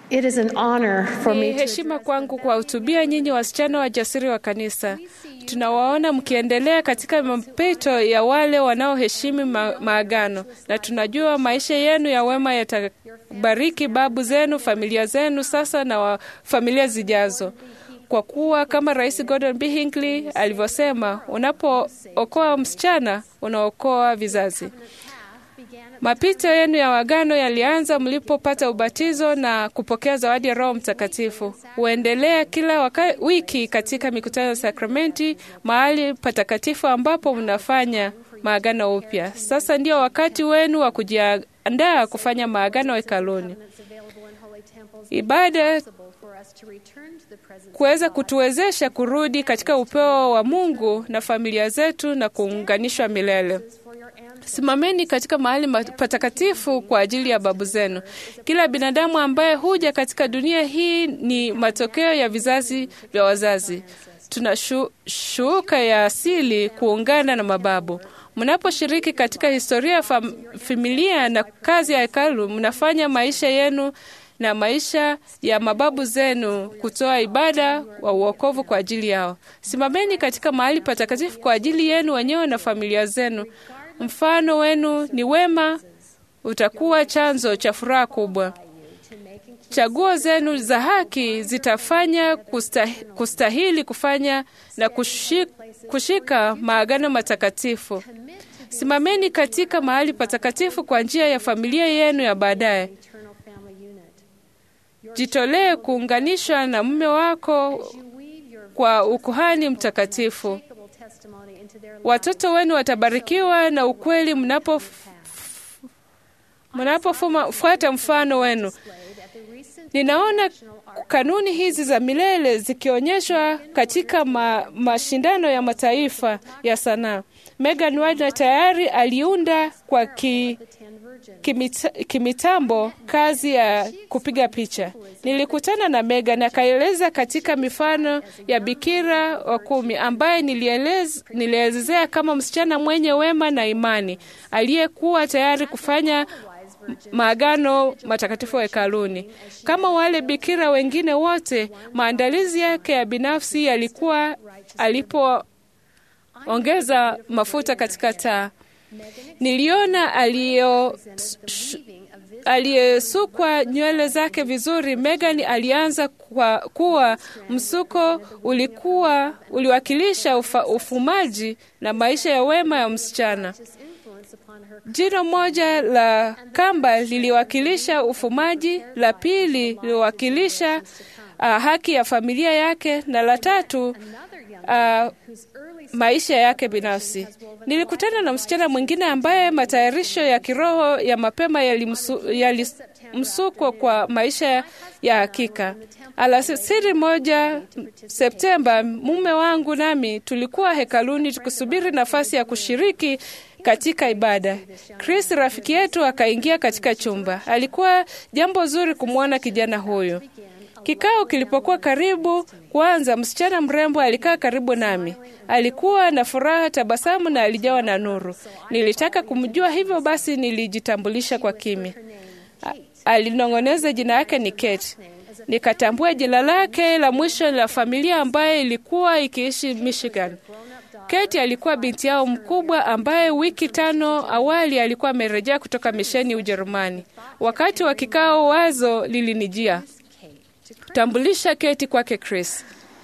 It is an honor for Ni me to heshima kwangu kuwahutubia nyinyi wasichana wajasiri wa kanisa. Tunawaona mkiendelea katika mapito ya wale wanaoheshimu ma maagano, na tunajua maisha yenu ya wema yatabariki babu zenu, familia zenu sasa na wa familia zijazo, kwa kuwa kama Rais Gordon B. Hinckley alivyosema, unapookoa msichana unaokoa vizazi. Mapito yenu ya wagano yalianza mlipopata ubatizo na kupokea zawadi ya Roho Mtakatifu. Huendelea kila waka, wiki katika mikutano ya sakramenti, mahali patakatifu ambapo mnafanya maagano upya. Sasa ndio wakati wenu wa kujiandaa kufanya maagano hekaluni. Ibada kuweza kutuwezesha kurudi katika upeo wa Mungu na familia zetu na kuunganishwa milele. Simameni katika mahali patakatifu kwa ajili ya babu zenu. Kila binadamu ambaye huja katika dunia hii ni matokeo ya vizazi vya wazazi. Tuna shu, shuka ya asili kuungana na mababu. Mnaposhiriki katika historia ya fam, familia na kazi ya hekalu, mnafanya maisha yenu na maisha ya mababu zenu kutoa ibada wa uokovu kwa ajili yao. Simameni katika mahali patakatifu kwa ajili yenu wenyewe na familia zenu. Mfano wenu ni wema, utakuwa chanzo cha furaha kubwa. Chaguo zenu za haki zitafanya kustahili, kustahili kufanya na kushika, kushika maagano matakatifu. Simameni katika mahali patakatifu kwa njia ya familia yenu ya baadaye. Jitolee kuunganishwa na mume wako kwa ukuhani mtakatifu. Watoto wenu watabarikiwa na ukweli mnapo mnapofuata mfano wenu. Ninaona kanuni hizi za milele zikionyeshwa katika ma, mashindano ya mataifa ya sanaa. Megan Wagner tayari aliunda kwa ki, kimita, kimitambo kazi ya kupiga picha. Nilikutana na Megan akaeleza katika mifano ya Bikira wa kumi ambaye nilielezea kama msichana mwenye wema na imani aliyekuwa tayari kufanya maagano matakatifu hekaluni. Kama wale bikira wengine wote, maandalizi yake ya binafsi yalikuwa alipoongeza mafuta katika taa. Niliona aliyesukwa nywele zake vizuri. Megan alianza kwa kuwa msuko ulikuwa uliwakilisha ufa, ufumaji na maisha ya wema ya msichana. Jino moja la kamba liliwakilisha ufumaji, la pili liliwakilisha uh, haki ya familia yake, na la tatu uh, maisha yake binafsi. Nilikutana na msichana mwingine ambaye matayarisho ya kiroho ya mapema yalimsukwa yali kwa maisha ya hakika. Alasiri moja Septemba, mume wangu nami tulikuwa hekaluni tukisubiri nafasi ya kushiriki katika ibada. Chris rafiki yetu akaingia katika chumba. Alikuwa jambo zuri kumwona kijana huyu. Kikao kilipokuwa karibu kuanza, msichana mrembo alikaa karibu nami. Alikuwa na furaha, tabasamu na alijawa na nuru. Nilitaka kumjua, hivyo basi nilijitambulisha kwa kimya. Alinong'oneza jina yake ni Kate. Nikatambua jina lake la mwisho la familia ambaye ilikuwa ikiishi Michigan. Kate alikuwa binti yao mkubwa ambaye wiki tano awali alikuwa amerejea kutoka misheni Ujerumani. Wakati wa kikao, wazo lilinijia kutambulisha Kate kwake Chris.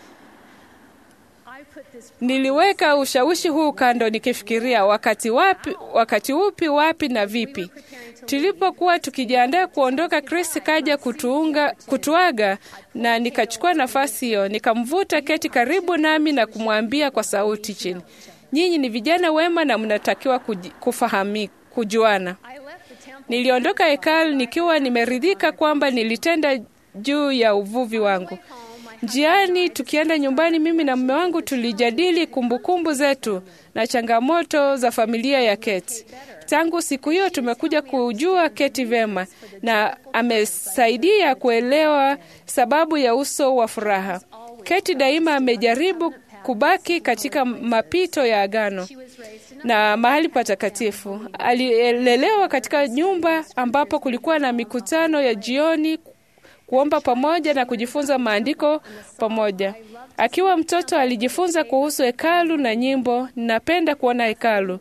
Niliweka ushawishi huu kando nikifikiria wakati wapi, wakati upi, wapi na vipi. Tulipokuwa tukijiandaa kuondoka, Chris kaja kutuunga, kutuaga na nikachukua nafasi hiyo, nikamvuta Keti karibu nami na kumwambia kwa sauti chini, nyinyi ni vijana wema na mnatakiwa kufahami, kujuana. Niliondoka hekalu nikiwa nimeridhika kwamba nilitenda juu ya uvuvi wangu. Njiani tukienda nyumbani, mimi na mume wangu tulijadili kumbukumbu zetu na changamoto za familia ya Keti. Tangu siku hiyo tumekuja kujua Keti vema na amesaidia kuelewa sababu ya uso wa furaha. Keti daima amejaribu kubaki katika mapito ya agano na mahali patakatifu. Alilelewa katika nyumba ambapo kulikuwa na mikutano ya jioni kuomba pamoja na kujifunza maandiko pamoja. Akiwa mtoto alijifunza kuhusu hekalu na nyimbo. Ninapenda kuona hekalu.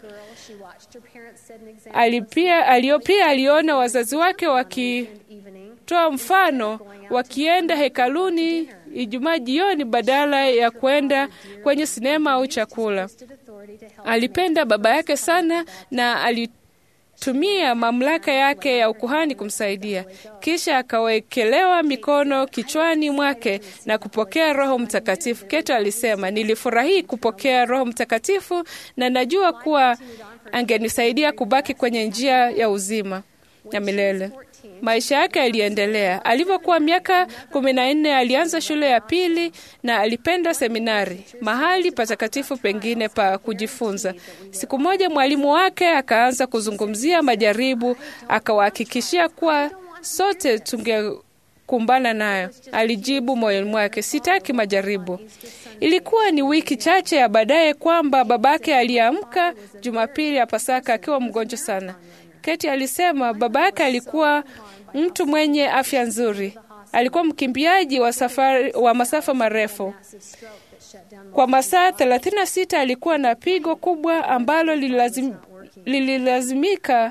Alipia, alio, pia aliona wazazi wake wakitoa mfano wakienda hekaluni Ijumaa jioni badala ya kwenda kwenye sinema au chakula. Alipenda baba yake sana na alitumia mamlaka yake ya ukuhani kumsaidia. Kisha akawekelewa mikono kichwani mwake na kupokea Roho Mtakatifu. Keto alisema, nilifurahi kupokea Roho Mtakatifu na najua kuwa angenisaidia kubaki kwenye njia ya uzima ya milele. Maisha yake yaliendelea. Alivyokuwa miaka kumi na nne alianza shule ya pili na alipenda seminari, mahali patakatifu pengine pa kujifunza. Siku moja mwalimu wake akaanza kuzungumzia majaribu, akawahakikishia kuwa sote tungekumbana nayo. Alijibu moyoni mwake, sitaki majaribu. Ilikuwa ni wiki chache ya baadaye kwamba babake aliamka Jumapili ya Pasaka akiwa mgonjwa sana. Keti alisema baba yake alikuwa mtu mwenye afya nzuri. Alikuwa mkimbiaji wa, safari, wa masafa marefu. Kwa masaa 36 alikuwa na pigo kubwa ambalo lililazim, lililazimika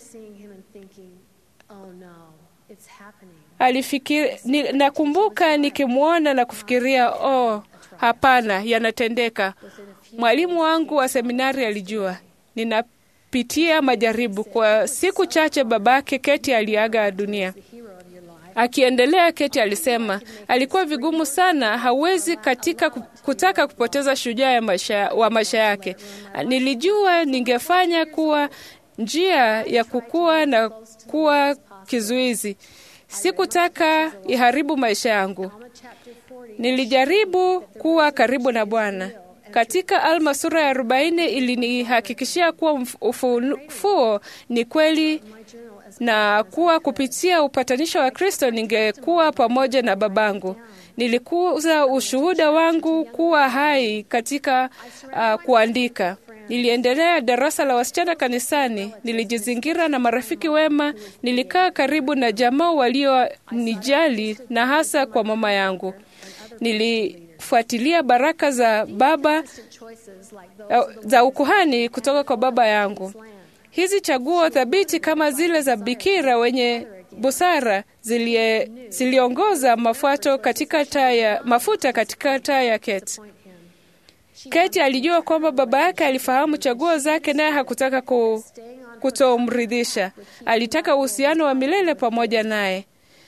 alifikiri, ni, nakumbuka nikimwona na kufikiria oh, hapana, yanatendeka. Mwalimu wangu wa seminari alijua nina pitia majaribu. Kwa siku chache babake Keti aliaga dunia. Akiendelea, Keti alisema alikuwa vigumu sana, hawezi katika kutaka kupoteza shujaa ya maisha, wa maisha yake. Nilijua ningefanya kuwa njia ya kukua na kuwa kizuizi. Sikutaka iharibu maisha yangu. Nilijaribu kuwa karibu na Bwana. Katika Alma sura ya arobaini ilinihakikishia kuwa ufufuo ni kweli na kuwa kupitia upatanisho wa Kristo ningekuwa pamoja na babangu. Nilikuza ushuhuda wangu kuwa hai katika uh, kuandika. Niliendelea darasa la wasichana kanisani. Nilijizingira na marafiki wema. Nilikaa karibu na jamaa walionijali na hasa kwa mama yangu. Nili fuatilia baraka za baba za ukuhani kutoka kwa baba yangu. Hizi chaguo thabiti kama zile za bikira wenye busara zilie, ziliongoza mafuato katika taya, mafuta katika taa ya Keti. Keti alijua kwamba baba yake alifahamu chaguo zake, naye hakutaka ku, kutomridhisha. Alitaka uhusiano wa milele pamoja naye.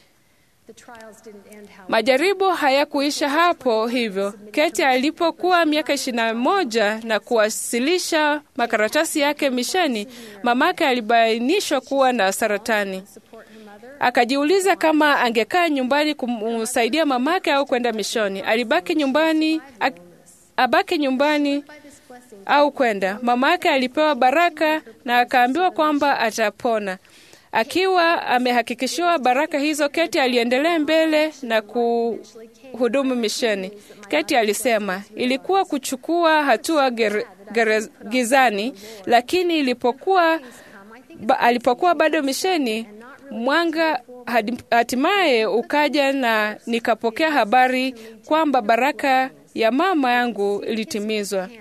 Majaribu hayakuisha hapo hivyo. Keti alipokuwa miaka ishirini na moja na kuwasilisha makaratasi yake misheni, mamake alibainishwa kuwa na saratani. Akajiuliza kama angekaa nyumbani kumsaidia mamake au kwenda mishoni. Alibaki nyumbani, abaki nyumbani au kwenda. Mamake alipewa baraka na akaambiwa kwamba atapona. Akiwa amehakikishiwa baraka hizo, Keti aliendelea mbele na kuhudumu misheni. Keti alisema ilikuwa kuchukua hatua ger, ger, gizani, lakini ilipokuwa, ba, alipokuwa bado misheni, mwanga hatimaye ukaja na nikapokea habari kwamba baraka ya mama yangu ilitimizwa.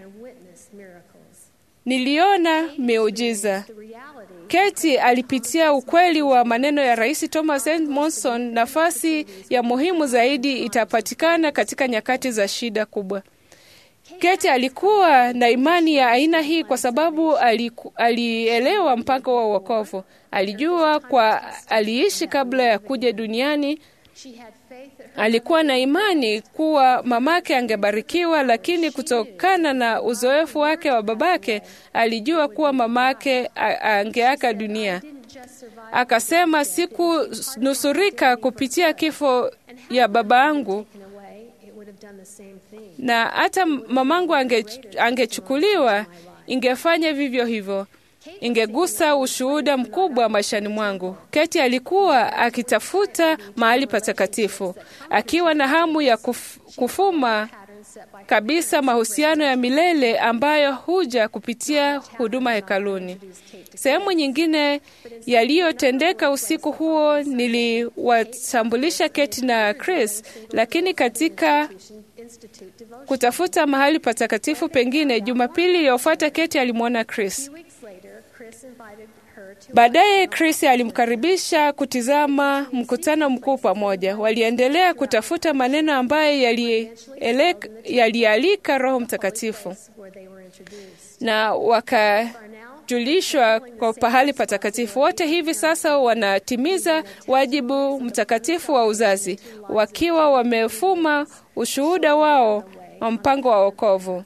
Niliona miujiza. Keti alipitia ukweli wa maneno ya Rais Thomas N. Monson, nafasi ya muhimu zaidi itapatikana katika nyakati za shida kubwa. Keti alikuwa na imani ya aina hii kwa sababu aliku, alielewa mpango wa wokovu. Alijua kwa aliishi kabla ya kuja duniani. Alikuwa na imani kuwa mamake angebarikiwa, lakini kutokana na uzoefu wake wa babake alijua kuwa mamake angeaga dunia. Akasema, sikunusurika kupitia kifo ya baba yangu, na hata mamangu ange, angechukuliwa ingefanya vivyo hivyo ingegusa ushuhuda mkubwa maishani mwangu. Keti alikuwa akitafuta mahali patakatifu akiwa na hamu ya kuf, kufuma kabisa mahusiano ya milele ambayo huja kupitia huduma hekaluni. Sehemu nyingine yaliyotendeka usiku huo niliwatambulisha Keti na Chris, lakini katika kutafuta mahali patakatifu pengine, Jumapili iliyofuata Keti alimwona Chris. Baadaye Chris alimkaribisha kutizama mkutano mkuu pamoja. Waliendelea kutafuta maneno ambayo yalialika Roho Mtakatifu na wakajulishwa kwa pahali patakatifu. Wote hivi sasa wanatimiza wajibu mtakatifu wa uzazi, wakiwa wamefuma ushuhuda wao wa mpango wa wokovu.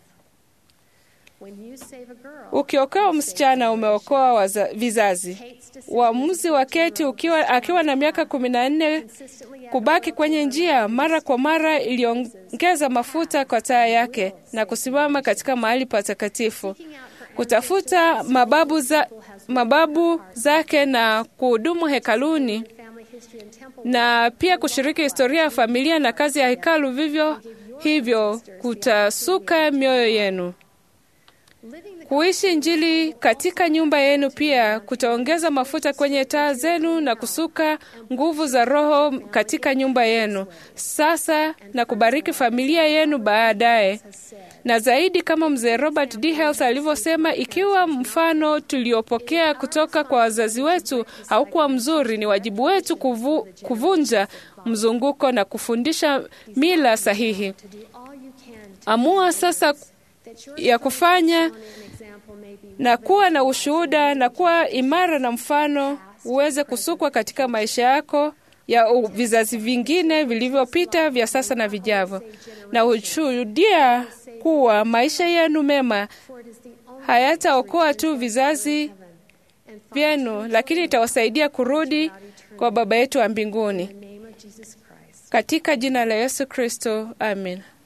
Ukiokoa msichana umeokoa waza, vizazi. Uamuzi wa Keti ukiwa, akiwa na miaka kumi na nne kubaki kwenye njia mara kwa mara iliongeza mafuta kwa taa yake na kusimama katika mahali patakatifu kutafuta mababu, za, mababu zake na kuhudumu hekaluni na pia kushiriki historia ya familia na kazi ya hekalu. Vivyo hivyo kutasuka mioyo yenu. Kuishi Injili katika nyumba yenu pia kutaongeza mafuta kwenye taa zenu na kusuka nguvu za Roho katika nyumba yenu sasa na kubariki familia yenu baadaye. Na zaidi, kama mzee Robert D. Hales alivyosema, ikiwa mfano tuliopokea kutoka kwa wazazi wetu haukuwa mzuri, ni wajibu wetu kuvu, kuvunja mzunguko na kufundisha mila sahihi. Amua sasa ya kufanya na kuwa na ushuhuda na kuwa imara na mfano uweze kusukwa katika maisha yako ya vizazi vingine vilivyopita vya sasa na vijavyo, na ushuhudia kuwa maisha yenu mema hayataokoa tu vizazi vyenu, lakini itawasaidia kurudi kwa Baba yetu wa mbinguni. Katika jina la Yesu Kristo, amin.